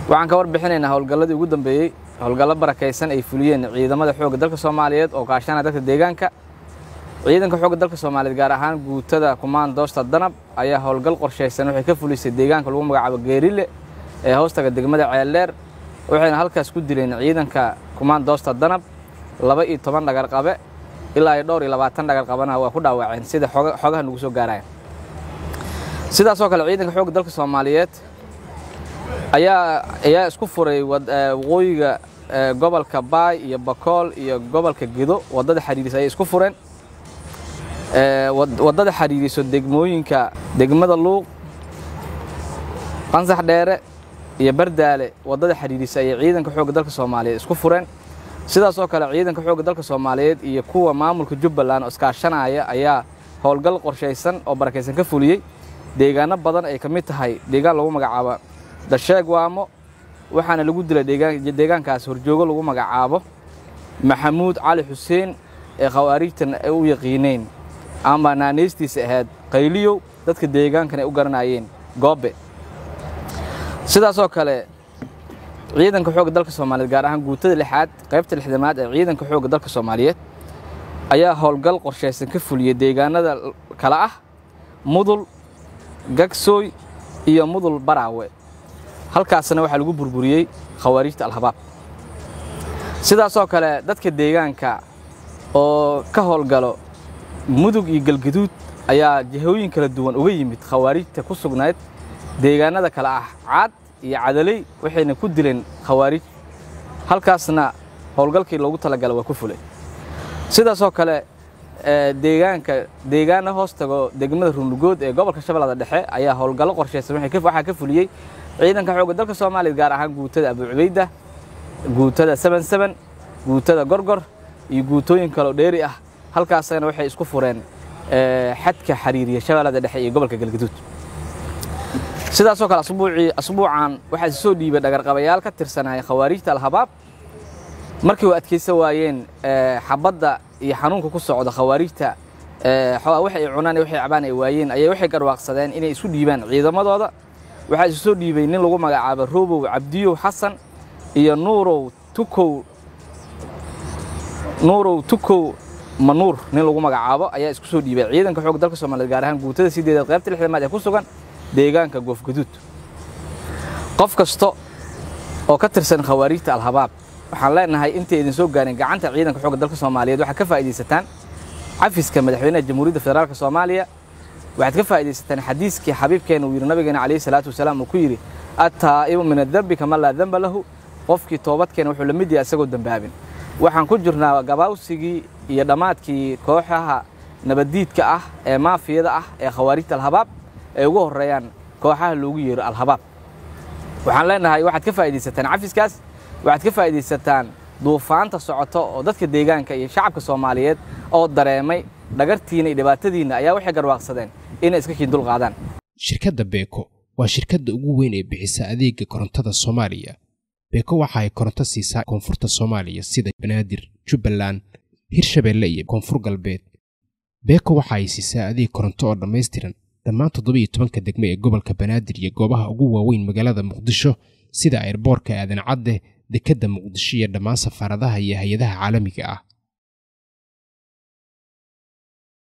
waxaan ka warbixinaynaa howlgalladii ugu dambeeyey howlgallo barakaysan ay fuliyeen ciidamada xoogga dalka soomaaliyeed oo kaashanaya dadka deegaanka ciidanka xoogga dalka soomaaliyeed gaar ahaan guutada kumaandoosta danab ayaa howlgal qorshaysan waxay ka fulisay deegaanka lagu magacaabo geerile ee hoostaga degmada ceeldheer waxayna halkaas ku dileen ciidanka kumaandoosta danab laba iyo toban dhagarqabe ilaa iyo dhowr iyo labaatan dhagarqabana waa ku dhaawaceen sida xogaha nagu soo gaaraya sidaasoo kale ciidanka xoogga dalka soomaaliyeed ayaa ayaa isku furay waqooyiga gobolka baay iyo bakool iyo gobolka gedo waddada xariirisa ayay isku fureen waddada xariiriso degmooyinka degmada luuq qansax dheere iyo bardaale waddada xariirisa ayay ciidanka xoogga dalka soomaaliyeed isku fureen sidaasoo kale ciidanka xoogga dalka soomaaliyeed iyo kuwa maamulka jubbaland oo iskaashanaya ayaa howlgal qorshaysan oo barakaysan ka fuliyey deegaano badan ay ka mid tahay deegaan lagu magacaabo dasheeg waamo waxaana lagu dilay deegaankaas horjoogo lagu magacaabo maxamuud cali xuseen ee khawaarijtan ay u yaqiineen ama naanaystiisa ahayd qayliyow dadka deegaankan ay u garanayeen goobe sidaasoo kale ciidanka xoogga dalka soomaaliyeed gaar ahaan guutada lixaad qaybta lixdamaad ee ciidanka xoogga dalka soomaaliyeed ayaa howlgal qorshaysan ka fuliyey deegaanada kale ah mudul gagsooy iyo mudul baraawe halkaasna waxaa lagu burburiyey khawaarijta alhabaab sidaasoo kale dadka deegaanka oo ka howlgalo mudug iyo galgaduud ayaa jihooyin kala duwan uga yimid khawaarijta ku sugnayd deegaanada kale ah caad iyo cadaley waxayna ku dileen khawaarij halkaasna howlgalkii loogu talagala waa ku fulay sidaasoo kale deegaanka deegaana hoos tago degmada runlugood ee gobolka shabeellada dhexe ayaa howlgallo qorshaysan waxaa ka fuliyey ciidanka xoogga dalka soomaaliya gaar ahaan guutada abu cubayda guutada seban seban guutada gorgor iyo guutooyin kaleo dheeri ah halkaasna waxay isku fureen xadka xariiriya shabeellada dhexe iyo gobolka galgaduud sidaasoo kale asbuucii asbuucan waxaa is soo dhiibay dhagarqabayaal ka tirsanaya khawaarijta alhabaab markii u adkaysan waayeen xabadda iyo xanuunka ku socda khawaarijta wax ay cunaan waxay cabaan ay waayeen ayay waxay garwaaqsadeen inay isu dhiibaan ciidamadooda waxaa isu soo dhiibay nin lagu magacaabo roobow cabdiyow xasan iyo nuurow tukow nuurow tukow manuur nin lagu magacaabo ayaa isku soo dhiibay ciidanka xoogga dalka soomaaliyeed gaar ahaan guutada sideedaad qaybta lixdamaad ee ku sugan deegaanka goofgaduud qof kasta oo ka tirsan khawaarijta alhabaab waxaan leenahay intay idin soo gaarin gacanta ciidanka xoogga dalka soomaaliyeed waxaad ka faa'iidaysataan cafiska madaxweynaha jamhuuriyadda federaalka soomaaliya waxaad ka faa'iidaysataan xadiiskii xabiibkeena uu yidhi nabigeena calayhi salaatu wasalaam uu ku yidhi attaa'ibu min adembi kama laa demba lahu qofkii toobadkeena wuxuu la mid yahay isagoo dembaabin waxaan ku jirnaa gabaawsigii iyo dhammaadkii kooxaha nabaddiidka ah ee maafiyada ah ee khawaarijta alhabaab ay ugu horreeyaan kooxaha loogu yeero alhabaab waxaan leenahay waxaad ka faa'iidaysataan cafiskaas waxaad ka faa'iidaysataan duufaanta socoto oo dadka deegaanka iyo shacabka soomaaliyeed oo dareemay dhagartiina iyo dhibaatadiinna ayaa waxay garwaaqsadeen inay iska kiin dul qaadaan shirkadda beeko waa shirkadda ugu weyn ee bixisa adeega korontada soomaaliya beeko waxa ay koronto siisaa koonfurta soomaaliya sida banaadir jubbaland hirshabeelle iyo koonfur galbeed beeko waxa ay siisaa adeeg koronto oo dhammaystiran dhammaan toddobiiyo tobanka degmo ee gobolka banaadir iyo goobaha ugu waaweyn magaalada muqdisho sida airboorka aadan cadde dekedda muqdisho iyo dhammaan safaaradaha iyo hay-adaha caalamiga ah